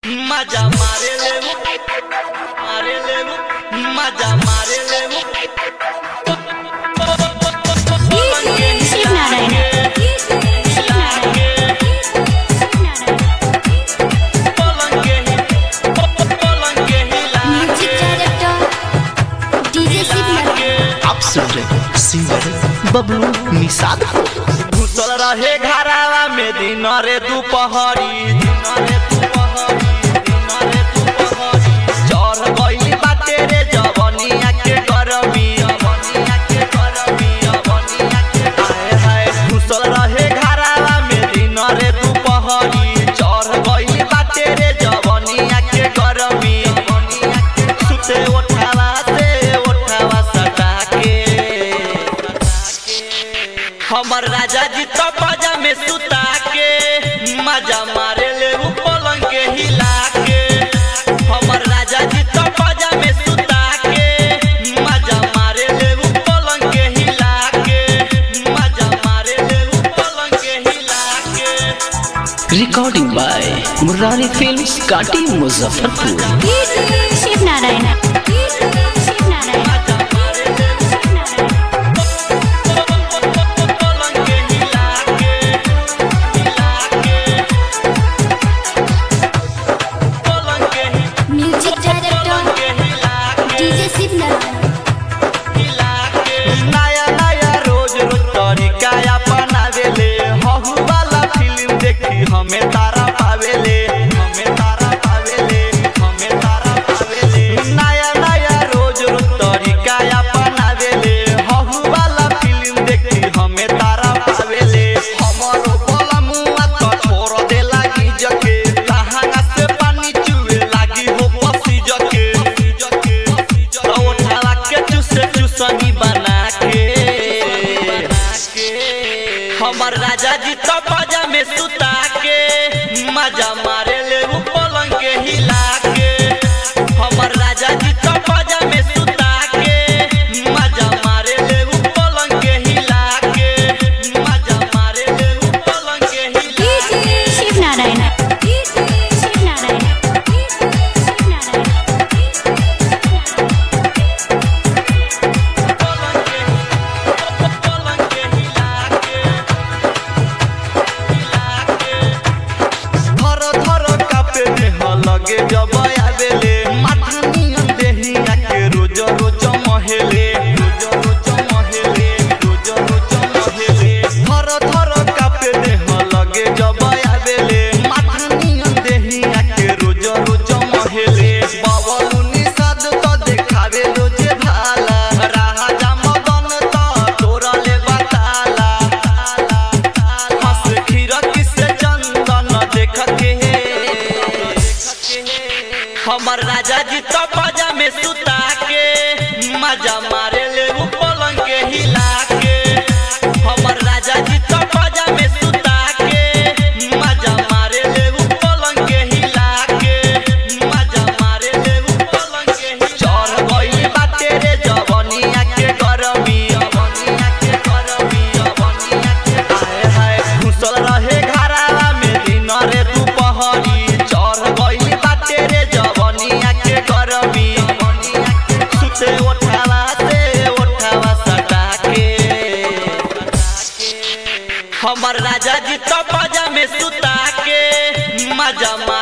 मजा मारे ले वो मारे ले वो मजा मारे ले वो शिव नारायण शिव नारायण पलंग के ही पलंग के हिला music director DJ Shiv Narayan आप सुन रहे हैं सिंगर बबलू निषाद घुसल रहे घरावा में दिन रे दुपहरी दिन रे दुपहरी दिन रे दुपहरी चढ़ गइली बाटे रे जवनिया के गरमी जवनिया के गरमी जवनिया के हाय हाय घुसल रहे घरावा में दिन रे दुपहरी चढ़ गइली बाटे रे जवनिया के गरमी जवनिया के सुते उठावा से उठावा सटा के हमर राजा जी तो बाजा में सुता के मजा मारे ले उ पलंग के हिला के हमर राजा जी तो बाजा में सुता के मजा मारे ले उ पलंग के हिला के मजा मारे ले उ पलंग के हिला के रिकॉर्डिंग बाय मुरारी फिल्म्स काटी मुजफ्फरपुर शिव नारायण शिव नारायण मजा मारे ले उ पलंग के हिला के हिला के पलंग के ही म्यूजिक पलंग डायरेक्टर के हिला के डीजे शिव नारायण नया नया रोज रोज तरीका अपनावेले हहु वाला फिल्म देखी हमें तारा पावेले हमें तारा पावेले हमें तारा पावेले नया नया रोज रोज तरीका अपनावेले हहु वाला फिल्म देखी हमें तारा पावेले हमरो बोला मुआ तो छोड़ दे लागी जके लहंगा से पानी चुए लागी हो पसी जके जके उठाला के चुसे चुसनी बना के हमर राजा जी तो बाजा में सुता के मजा मारे ले उ पलंग के हिला के हमर राजा जी तो बाजा में सुता के मजा मारे ले उ पलंग के हिला के मजा मारे ले उ पलंग के हिला के शिव नारायण शिव नारायण शिव नारायण पलंग के पलंग के हिला के हिला के धर धर कापे देह लगे जब आवेले माथा नियन देहिया के रोज रोज महेले रोज रोज महेले रोज रोज महेले धर धर कापे देह लगे जब आवेले माथा नियन देहिया के रोज रोज महेले बावलू निषाद तो देखावे रोजे भाला राजा मदन तो तोरले बताला हंस खीरक से चंदन देख के हमर राजा जी तो बाजा में सुता के मजा मारे ले उ पलंग के हिला के हमर राजा जी तो बाजा में सुता के मजा मारे ले उ पलंग के हिला के मजा मारे ले उ पलंग के हिला चढ़ गइल बाटे रे जवनिया के गरमी जवनिया के गरमी जवनिया के हाय हाय घुसल रहे घरावा में दिन रे दुपहरी चढ़ गइल बाटे रे जवनिया के गरमी जवनिया के सुते उठावा से उठावा सटा के हमर राजा जी तो बाजा में सुता के मजा